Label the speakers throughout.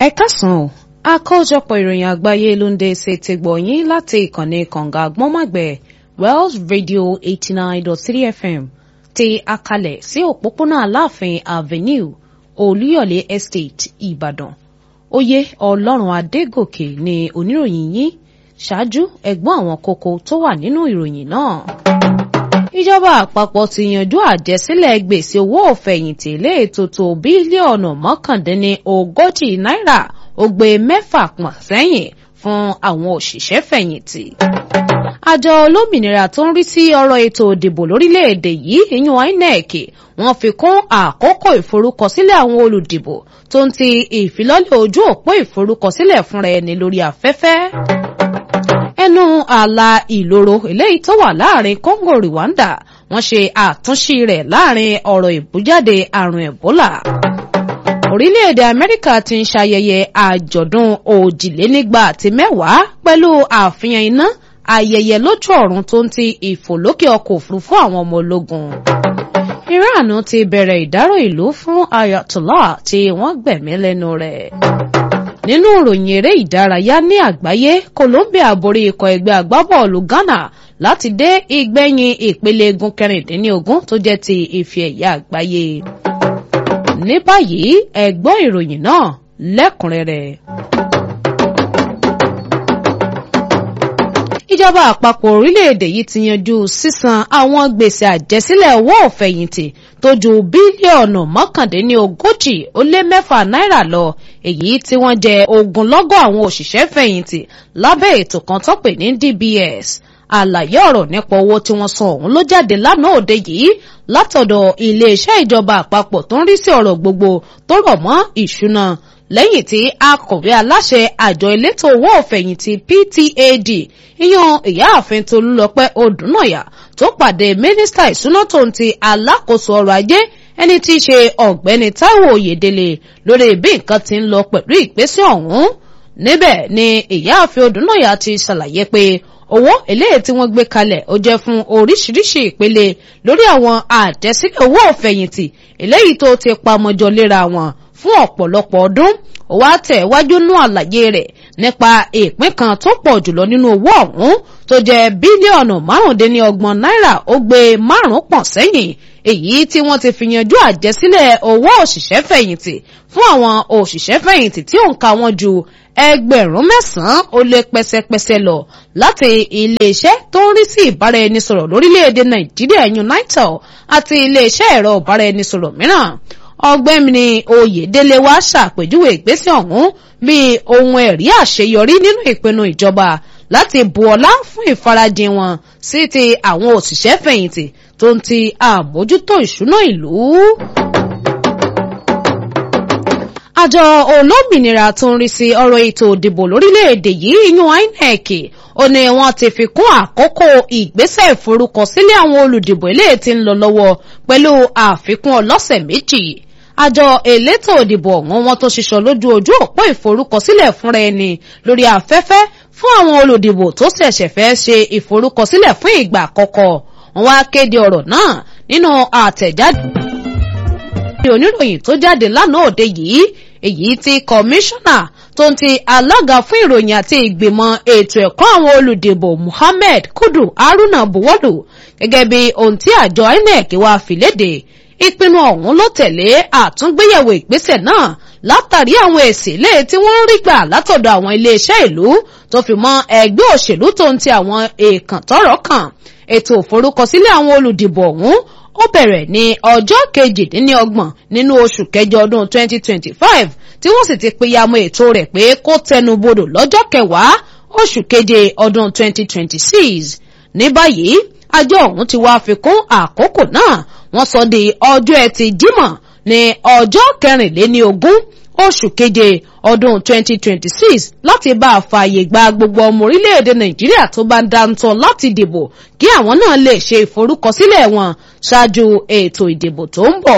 Speaker 1: ẹ káàsán o àkójọpọ̀ ìròyìn àgbáyé ló ń dé ṣe ti gbọ̀yìn láti ìkànnì kànga àgbọ́nmàgbẹ̀ Wells Radio eighty nine dot three FM ti akalẹ̀ sí òpópónà Aláàfin Avenue Olúyọ̀lé Estate Ìbàdàn oyè Ọlọ́run Adégòkè ni oníròyìn yín ṣáájú ẹ̀gbọ́n àwọn kókó tó wà nínú ìròyìn náà ìjọba àpapọ̀ ti yanjú àjẹsílẹ̀ gbèsè owó òfẹ̀yìntì lé ètò tó bílíọ̀nù mọ́kàndínní ogójì náírà ó gbé mẹ́fà pọ̀n sẹ́yìn fún àwọn òṣìṣẹ́ fẹ̀yìntì. àjọ olómìnira tó ń rí sí ọ̀rọ̀ ètò ìdìbò lórílẹ̀‐èdè yìí ìyún INEC wọ́n fi kún àkókò ìforúkọsílẹ̀ àwọn olùdìbò tó ń ti ìfilọ́lẹ̀ ojú òpó ìforúkọsílẹ̀ fúnra ẹni lórí afẹ́fẹ́ ẹnu ààlà ìloro eléyìí tó wà láàrin Congo Rwanda wọ́n ṣe àtúnṣe rẹ̀ láàrin ọ̀rọ̀ ìbújáde àrùn Ebola orílẹ̀-èdè Amẹ́ríkà ti ń ṣayẹyẹ àjọ̀dún òjìlénígba àti mẹ́wàá pẹ̀lú àfihàn iná ayẹyẹ lójú ọ̀run tó ń ti ìfòlókè ọkọ̀ òfurufú àwọn ọmọ ológun Iran ti bẹ̀rẹ̀ ìdárò ìlú fún Ayatollah tí wọ́n gbẹ̀mí lẹ́nu rẹ̀ nínú ìròyìn eré ìdárayá ní àgbáyé Colombia borí ikọ̀ ẹgbẹ́ agbábọ́ọ̀lù Ghana láti dé ìgbẹ̀yìn ìpele egun kẹrìndínlógún tó jẹ́ ti ife ẹ̀yà àgbáyé. ní báyìí ẹ gbọ́ ìròyìn náà lẹ́kùnrẹ́rẹ́. ìjọba àpapọ̀ orílẹ̀-èdè yìí ti yanjú sísan àwọn gbèsè àjẹsílẹ̀ owó òfẹ̀yìntì tó ju bílíọ̀nù mọ́kàndínlógójì ó lé mẹ́fà náírà lọ èyí tí wọ́n jẹ ogunlọ́gọ̀ àwọn òṣìṣẹ́ fẹ̀yìntì lábẹ́ ètò kan tó pè ní DBS àlàyé ọ̀rọ̀ nípa owó tí wọ́n san ọ̀hún ló jáde lánàá òde yìí látọ̀dọ̀ iléeṣẹ́ ìjọba àpapọ̀ tó ń rí sí ọ̀rọ̀ gbogbo tó rọ̀ mọ́ ìṣúná lẹ́yìn tí akọ̀wé aláṣẹ àjọ elétò owó òfẹ̀yìntì PTAD ìyàn ìyáàfin Tolúlọpẹ́ Odùnàyà tó pàdé mínísítà ìṣúná tó ń ti alákòóso ọrọ̀ ajé ẹni tí í ṣe ọ̀gbẹ́ni Táíwò Oyèdélé lórí bí nǹkan ti ń lọ pẹ̀lú ìgbésẹ̀ ọ̀hún níbẹ̀ ni ìyáàfin Odùnàyà ti ṣàlàyé pé owó eléyìí tí wọ́n gbé kalẹ̀ ó jẹ́ fún oríṣiríṣi ìpele lórí àwọn àjẹsílẹ̀ owó òfẹ̀yìntì eléyìí tó ti pamọ́jọ léra wọn fún ọ̀pọ̀lọpọ̀ ọdún ó wá tẹ̀ wájú nú àlàyé rẹ̀ nípa ìpín kan tó pọ̀ jùlọ nínú owó ọ̀hún tó jẹ́ bílíọ̀nù márùndínlọ́gbọ̀n náírà ó gbé márùn pọ̀n sẹ́yìn èyí tí wọ́n ti fi yanjú àjẹsílẹ̀ owó òṣìṣẹ́ fẹ̀yìntì fún àwọn òṣìṣẹ́ fẹ̀yìntì tí òǹkà wọn ju ẹgbẹ̀rún mẹ́sàn-án ó lé pẹ́sẹ́pẹ́sẹ́ lọ láti iléeṣẹ́ tó ń rí sí ìbáraẹnisọ̀rọ̀ lórílẹ̀‐èdè nàìjíríà unitel àti iléeṣẹ́ ẹ̀rọ ìbáraẹnisọ̀rọ̀ mìíràn ọ̀gbẹ́ni oyèdélé wa ṣàpèjúwe ìgbésẹ̀ ọ̀hún bíi ohun ẹ̀rí àṣeyọrí nínú ìpinnu ìjọba láti bu ọlá fún ìfarajìn wọn sí ti àwọn òṣìṣẹ́ fẹ̀yìntì tó ń ti àmójútó ìṣúná ìlú àjọ olómìnira tó ń rí sí ọ̀rọ̀ ètò ìdìbò lórílẹ̀‐èdè yìí yan INEC ó ní wọ́n ti fi kún àkókò ìgbésẹ̀ ìforúkọsílẹ̀ àwọn olùdìbò eléyìí tí ń lọ lọ́wọ́ pẹ̀lú àfikún ọlọ́sẹ̀ méjì àjọ elétò ìdìbò ọ̀hún wọn tó ṣiṣọ́ lójú ojú òpó ìforúkọsílẹ̀ fúnra ẹni lórí afẹ́fẹ́ fún àwọn olùdìbò tó ṣẹ̀ṣẹ̀ fẹ́ ṣe ìforúkọsílẹ̀ fún ìgbà àkọ́kọ́ wọ́n wá kéde ọ̀rọ̀ náà nínú àtẹ̀jáde oníròyìn tó jáde lánàá òde yìí èyí tí kọmíṣánná tó ń ti alága fún ìròyìn àti ìgbìmọ̀ ètò ẹ̀kọ́ àwọn olùdìbò Muhammed Kudu Haruna buwọ́lù gẹ́gẹ́ bí ohun tí àjọ INEC wá fìlédè ìpinnu ọ̀hún ló tẹ̀lé àtúngbéyẹ̀wò ìgbésẹ̀ náà látàrí àwọn èsì ilé tí wọ́n ń rí gbà látọ̀dọ̀ àwọn iléeṣẹ́ ìlú tó fi mọ́ ẹgbẹ́ òṣèlú tó ń ti àwọn èèkàn tọ́rọ̀ kàn ètò ìforúkọsílẹ̀ àwọn olùdìbò ọ̀hún ó bẹ̀rẹ̀ ní ọjọ́ kejìdínlọ́gbọ̀n nínú oṣù kẹjọ ọdún 2025 tí wọ́n sì ti pínyàmọ́ ètò rẹ̀ pé kó tẹnubodò lọ́jọ́ kẹwàá oṣù keje ọdún 2026 ní báyìí àjọ ọ̀hún ti wá fi kún àkókò náà wọ́n sọ di ọjọ́ ẹtì jímọ̀ ní ọjọ́ kẹrìnléní ogún oṣù keje ọdún 2026 láti bá a fààyè gba gbogbo ọmọ orílẹ̀-èdè nàìjíríà tó bá ń dáńtọ́ láti dìbò kí àwọn náà lè ṣe ìforúkọsílẹ̀ wọn ṣáájú ètò ìdìbò tó ń bọ̀.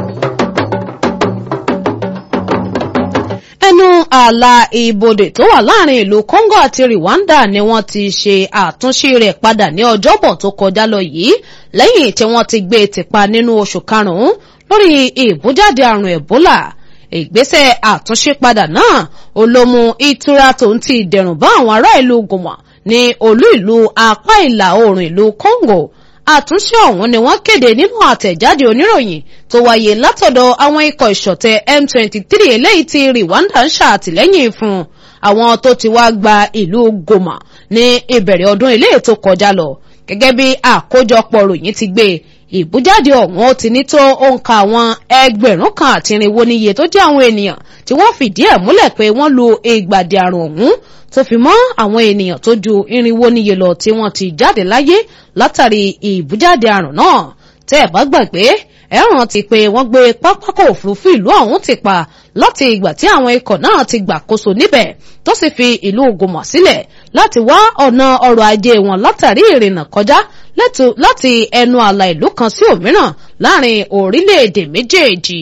Speaker 1: ẹnu ààlà ìbodè tó wà láàrin ìlú Congo àti Rwanda ni wọ́n ti ṣe àtúnṣe rẹ̀ padà ní ọjọ́bọ̀ tó kọjá lọ yìí lẹ́yìn tí wọ́n ti gbé e tìpa nínú oṣù karùn-ún lórí ìbújáde àrùn Ebola ìgbésẹ̀ àtúnṣe padà náà ó ló mú ìtura tòun ti dẹ̀rùn bá àwọn ará ìlú Goma ní olú ìlú apá ìlà oòrùn ìlú Congo àtúnṣe ọ̀hún ni wọ́n kéde nínú àtẹ̀jáde oníròyìn tó wáyé látọ̀dọ̀ àwọn ikọ̀ ìṣọ̀tẹ̀ M23 eléyìí tí Rwanda ń ṣàtìlẹ́yìn fún àwọn tó ti wá gba ìlú Goma ní ìbẹ̀rẹ̀ ọdún eléyìí tó kọjá lọ gẹ́gẹ́ bí àkójọpọ̀ ròyìn ti gbé ìbújáde ọ̀hún ó ti ní tó òǹkà àwọn ẹgbẹ̀rún kan àti irinwó níye tó jẹ́ àwọn ènìyàn tí wọ́n fìdí ẹ̀ múlẹ̀ pé wọ́n lu ìgbàdì àrùn ọ̀hún tó fi mọ́ àwọn ènìyàn tó ju irinwó níye lọ tí wọ́n ti jáde láyé látàrí ìbújáde àrùn náà tẹ́ ẹ̀ bá gbàgbé ẹ rántí pé wọ́n gbé pápákọ̀ òfurufú ìlú ọ̀hún ti pa láti ìgbà tí àwọn ikọ̀ náà ti gbàkóso níbẹ̀ tó sì fi ìlú Goma sílẹ̀ láti wá ọ̀nà ọrọ̀ ajé wọn látàrí ìrìnnà kọjá láti ẹnu ààlà ìlú kan sí òmíràn láàrin orílẹ̀-èdè méjèèjì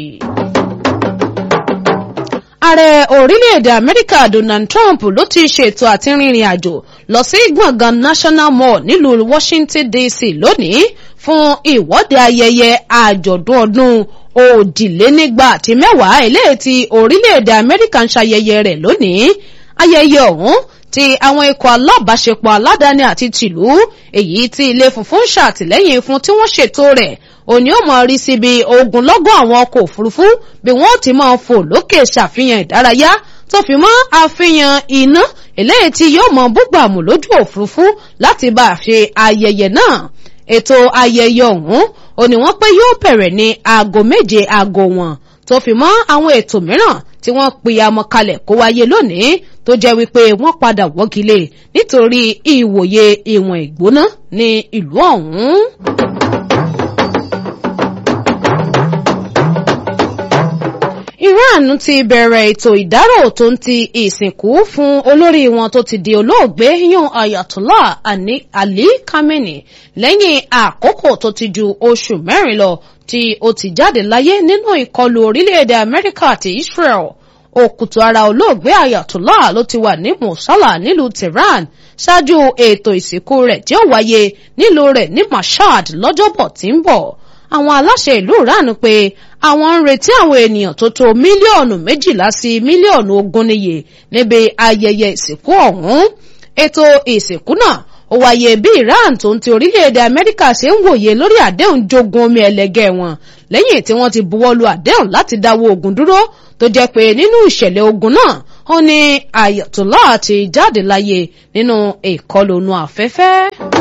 Speaker 1: ààrẹ orílẹ̀-èdè amẹ́ríkà donald trump ló ti ṣètò àti rìnrìn àjò lọ sí gbọ̀ngàn national mall nílùú washington dc lónìí fún ìwọ́de ayẹyẹ àjọ̀dún ọdún òjìlénígba àti mẹ́wàá eléyìí tí orílẹ̀-èdè amẹ́ríkà ń ṣayẹyẹ rẹ̀ lónìí ayẹyẹ ọ̀hún ti àwọn ikọ̀ alábàáṣepọ̀ aládàáni àti tìlú èyí tí ilé funfun ń ṣàtìlẹ́yìn fún tí wọ́n ṣètò rẹ̀ òní ó máa rí síbi ogunlọ́gọ̀ àwọn ọkọ̀ òfurufú bí wọ́n ti máa fò lókè ṣàfihàn ìdárayá tó fi mọ́ àfihàn iná eléyìí tí yóò mọ búgbàmù lójú òfurufú láti bá a ṣe ayẹyẹ náà ètò ayẹyẹ ọ̀hún òní wọ́n pé yóò bẹ̀rẹ̀ ní aago méje aago wọn tó fi mọ́ àwọn ètò mìíràn tí wọ́n pìyàmọ́ kalẹ̀ kó wáyé lónìí tó jẹ́ wípé wọ́n padà wọ́gilé nítorí ìwòye ìwọ̀n ìgbóná ní ìlú ọ̀hún. Iran ti bẹ̀rẹ̀ ètò ìdárò tó ń ti ìsìnkú fún olórí wọn tó ti di olóògbé yan Ayatollah Ali Khamenei lẹ́yìn àkókò tó ti ju oṣù mẹ́rin lọ tí ó ti jáde láyé nínú ìkọlù orílẹ̀-èdè Amẹ́ríkà àti Israel òkùtù ara olóògbé Ayatollah ló ti wà ní Mosala nílùú Tehran ṣáájú ètò ìsìnkú rẹ̀ tí ó wáyé nílùú rẹ̀ ní Mashhad lọ́jọ́bọ̀ tí ń bọ̀ àwọn aláṣẹ ìlú Iran pé àwọn ń retí àwọn ènìyàn tó tó mílíọ̀nù méjìlá sí mílíọ̀nù ogún níye níbi ayẹyẹ ìsìnkú ọ̀hún ètò ìsìnkú náà ó wáyé bí Iran tó ń ti orílẹ̀-èdè Amẹ́ríkà ṣe ń wòye lórí àdéhùn jogun omi ẹlẹgẹ́ wọn lẹ́yìn tí wọ́n ti buwọ́lu àdéhùn láti dáwọ́ ogun dúró tó jẹ́ pé nínú ìṣẹ̀lẹ̀ ogun náà ó ní Ayatollah ti jáde láyé nínú ìkọlù inú afẹ́fẹ́.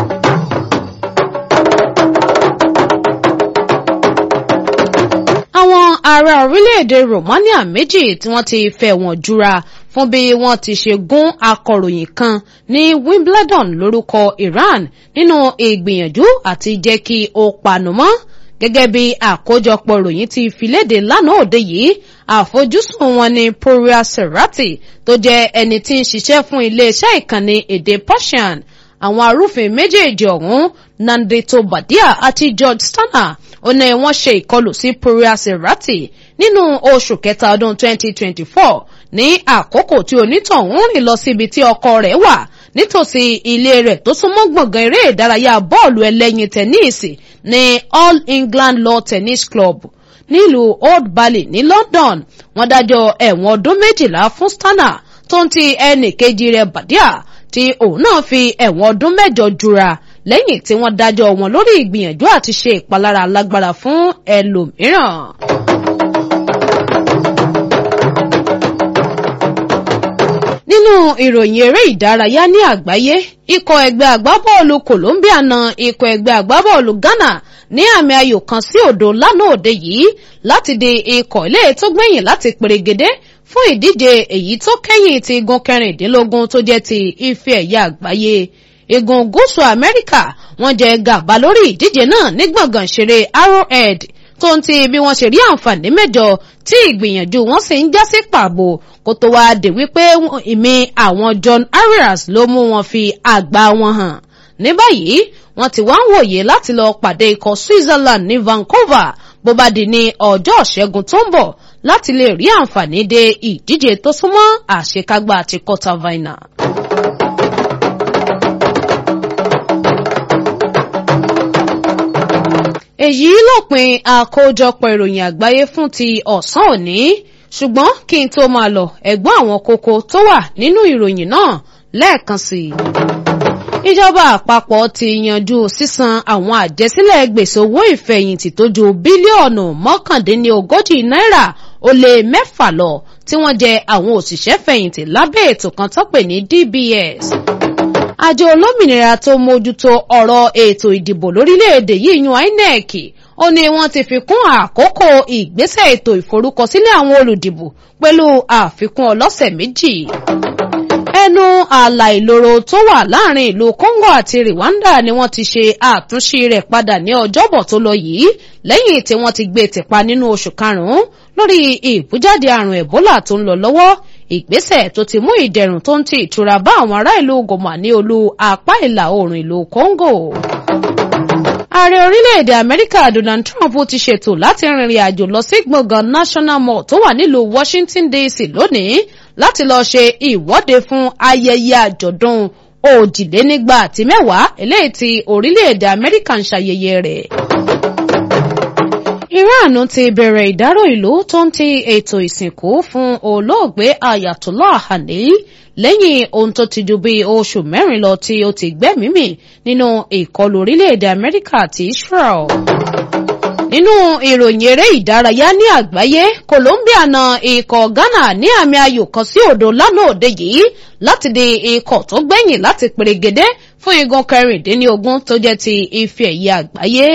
Speaker 1: àwọn ará orílẹ̀-èdè Romania méjì tí wọ́n ti fẹ̀wọ̀n jura fún bí wọ́n ti ṣe gún akọ̀ròyìn kan ní Wimbledon lórúkọ Iran nínú ìgbìyànjú àti jẹ́ kí ó panu mọ́ gẹ́gẹ́ bí àkójọpọ̀ ròyìn ti fi léde lánàá òde yìí àfojúsùn wọn ni Poria Serrati tó jẹ́ ẹni tí ń ṣiṣẹ́ fún iléeṣẹ́ ìkànnì èdè Persian àwọn arúfin méjèèjì ọ̀hún Nandito Badia àti George Stanner ó ní wọ́n ṣe ìkọlù sí Poria Serrati nínú oṣù kẹta ọdún 2024 ní àkókò tí onítọ̀hún rìn lọ síbi tí ọkọ rẹ̀ wà nítòsí ilé rẹ̀ tó súnmọ́ gbọ̀ngàn eré ìdárayá bọ́ọ̀lù ẹlẹ́yin tẹ́níìsì ní All England Law Tennis Club nílùú Old Bailey ní London wọ́n dájọ́ ẹ̀wọ̀n ọdún méjìlá fún Stanner tó ń ti ẹnì kejì rẹ̀ Badia tí òun náà fi ẹ̀wọ̀n ọdún mẹ́jọ jura lẹ́yìn tí wọ́n dájọ́ wọn lórí ìgbìyànjú àti ṣe ìpalára lágbára fún ẹlòmíràn. nínú ìròyìn eré ìdárayá ní àgbáyé ikọ̀ ẹgbẹ́ agbábọ́ọ̀lù Colombia na ikọ̀ ẹgbẹ́ agbábọ́ọ̀lù Ghana ní àmì ayò kan sí òdo lánàá òde yìí láti di ikọ̀ ilé tó gbẹ̀yìn láti pèrègede fún ìdíje èyí tó kẹ́yìn ti igun kẹrìndínlógún tó jẹ́ ti ife ẹ̀yà àgbáyé igun gúúsù Amẹ́ríkà wọ́n jẹ gàba lórí ìdíje náà ní gbọ̀ngàn ìṣeré Arrowhead tó ń ti bí wọ́n ṣe rí àǹfààní mẹ́jọ tí ìgbìyànjú wọn sì ń já sí pàbó kó tó wáá dé wípé ìmí àwọn John Arias ló mú wọn fi àgbá wọn hàn ní báyìí wọ́n ti wá ń wòye láti lọ pàdé ikọ̀ Switzerland ní Vancouver bó bá di ní ọjọ́ ìṣẹ́gun tó ń bọ̀ láti lè rí àǹfààní dé ìdíje tó súnmọ́ àṣekágbá àti quarter final. èyí lópin àkójọpọ̀ ìròyìn àgbáyé fún ti ọ̀sán òní ṣùgbọ́n kí n tó máa lọ ẹ̀gbọ́n àwọn kókó tó wà nínú ìròyìn náà lẹ́ẹ̀kan sí i. ìjọba àpapọ̀ ti yanjú sísan àwọn àjẹsílẹ̀ gbèsè owó ìfẹ̀yìntì tó ju bílíọ̀nù mọ́kàndínlógójì náírà ó lé mẹ́fà lọ tí wọ́n jẹ àwọn òṣìṣẹ́ fẹ̀yìntì lábẹ́ ètò kan tó pè ní DBS. àjọ olómìnira tó mójútó ọ̀rọ̀ ètò ìdìbò lórílẹ̀‐èdè yìí yan INEC ó ní wọ́n ti fi kún àkókò ìgbésẹ̀ ètò ìforúkọsílẹ̀ àwọn olùdìbò pẹ̀lú àfikún ọlọ́sẹ̀ méjì ẹnu ààlà ìloro tó wà láàrin ìlú Congo àti Rwanda ni wọ́n ti ṣe àtúnṣe rẹ̀ padà ní ọjọ́bọ̀ tó lọ yìí lẹ́yìn tí wọ́n ti gbé tìpa nínú oṣù karùn-ún lórí ìbújáde àrùn Ebola tó ń lọ lọ́wọ́ ìgbésẹ̀ tó ti mú ìdẹ̀rùn tó ń ti ìtura bá àwọn ará ìlú Goma ní olú apá ìlà oòrùn ìlú Congo ààrẹ orílẹ̀-èdè amẹ́ríkà donald trump ti ṣètò láti rìnrìn àjò lọ sí gbọ̀ngàn national mall tó wà nílùú washington dc lónìí láti lọ ṣe ìwọ́de fún ayẹyẹ àjọ̀dún òjìlénígba àti mẹ́wàá eléyìí tí orílẹ̀-èdè amẹ́ríkà ń ṣayẹyẹ rẹ̀. iran ti bẹ̀rẹ̀ ìdárò ìlú tó ń ti ètò ìsìnkú fún olóògbé ayatollah khamenei lẹ́yìn ohun tó ti ju bíi oṣù mẹ́rin lọ tí ó ti gbẹ́mìí nínú ìkọlù orílẹ̀-èdè amẹ́ríkà àti israel. nínú ìròyìn eré ìdárayá ní àgbáyé colombia na ikọ̀ ghana ní àmì ayò kan sí òdo lánàá òde yìí láti di ikọ̀ tó gbẹ̀yìn láti pèrègede fún igun kẹrìndínlógún tó jẹ́ ti ife ẹ̀yẹ àgbáyé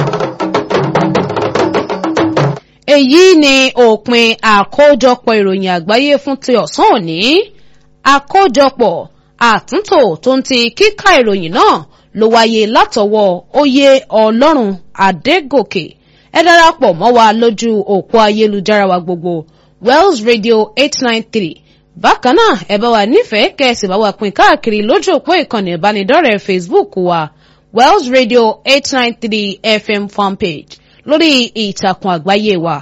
Speaker 1: èyí ni òpin àkójọpọ̀ ìròyìn àgbáyé fún ti ọ̀sán òní àkójọpọ̀ àtúntò tó ń ti kíkà ìròyìn náà ló wáyé látọwọ́ oyè ọlọ́run adégòkè ẹ darapọ̀ mọ́ wa lójú òpó ayélujára wa gbogbo wells radio eight nine three bákan náà ẹ bá wa nífẹ̀ẹ́ kẹ́sì bá wa pín káàkiri lójú òpó ìkànnì ìbánidọ́rẹ̀ẹ́ facebook wa wells radio eight nine three fm fanpage lórí ìtàkùn àgbáyé wa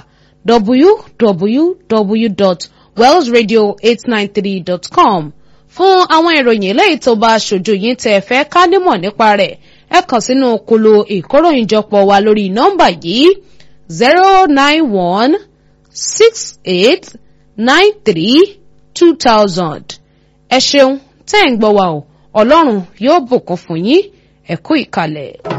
Speaker 1: www.wellsradio893.com fún àwọn ìròyìn eléyìí tó bá ṣojú yín tẹ́ fẹ́ ká nímọ̀ nípa rẹ̀ ẹ kàn sínú kolo ìkóròyìnjọpọ̀ wa lórí nọ́mbà yìí zero nine one six eight nine three two thousand ẹ ṣeun tẹ́ ń gbọ́ wa o ọlọ́run yóò bùkún fún yín ẹ kú ìkàlẹ̀.